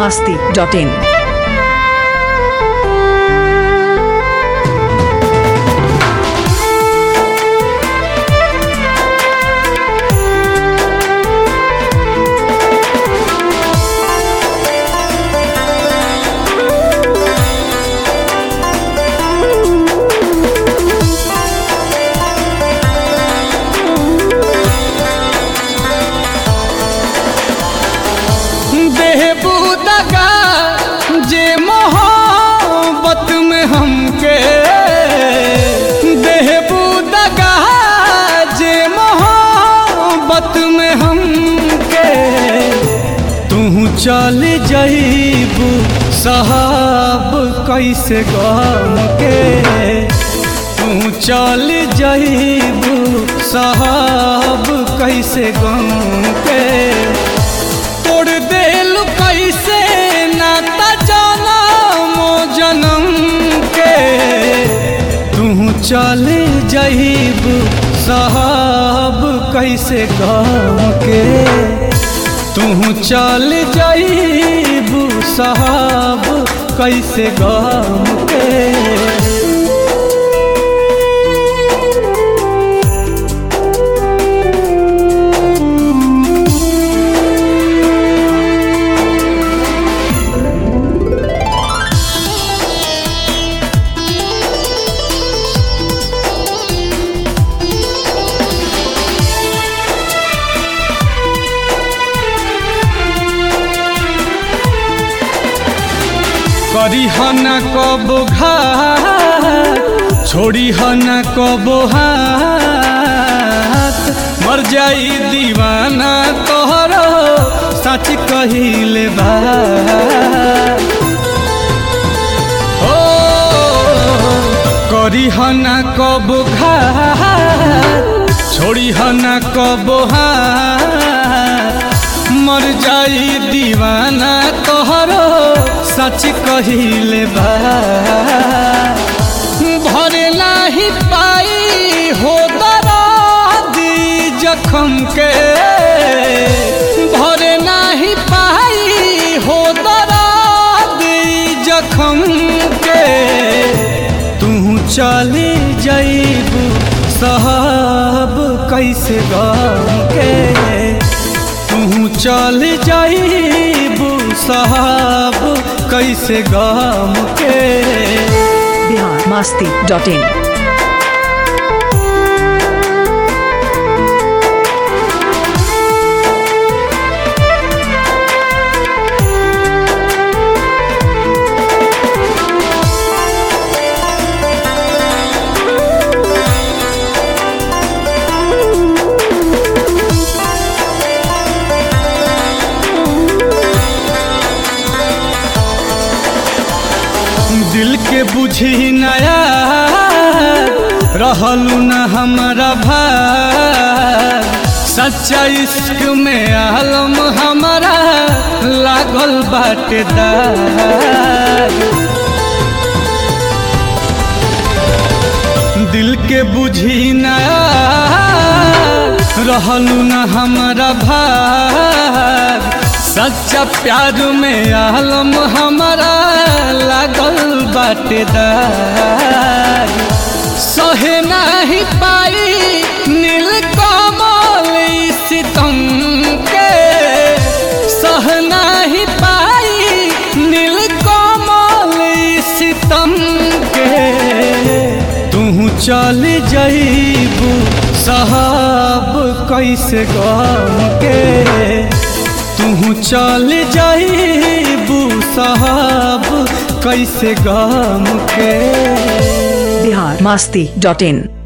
masti.in. बेहबूदगा जे मोहब्बत में हमके बेहबूदगा जे मोहब्बत में हमके तू चल जईबू साहब कैसे गम के तू चल जईबू साहब कैसे गम के तोड़ देल कैसे नाता जनमो जनम के तू चल जईब साहब कैसे गम के तू चल जईब साहब कैसे गम के करी हना कब घा छोड़ी हना कब हाथ मर जाई दीवाना तोहरो सच कहिले बा ओ करी हना कब घा छोड़ी हना कब हाथ मर जाई दीवाना तोहरो सच कहिले बा भरे नाही पाई हो दरादी जखम के भरे नाही पाई हो दरादी जखम के तू चली जईबू साहब कैसे गम के तू चल जाईबू साहब कैसे गम के Bihar masti.in. दिल के बुझी नया रहलू न हमारा भाग सच्चा इश्क में आलम हमारा लागल बाटे दाग दिल के बुझी नया रहलू न हमारा भाग सच्चा प्यार में आलम हमारा लागल बाटे दाग सहे नहीं पाई नील कमल सितम के सह नहीं पाई नील कमल सितम के तू चल जईबू साहब कैसे गम के तू चल जईबू साहब कैसे गम के Bihar masti.in.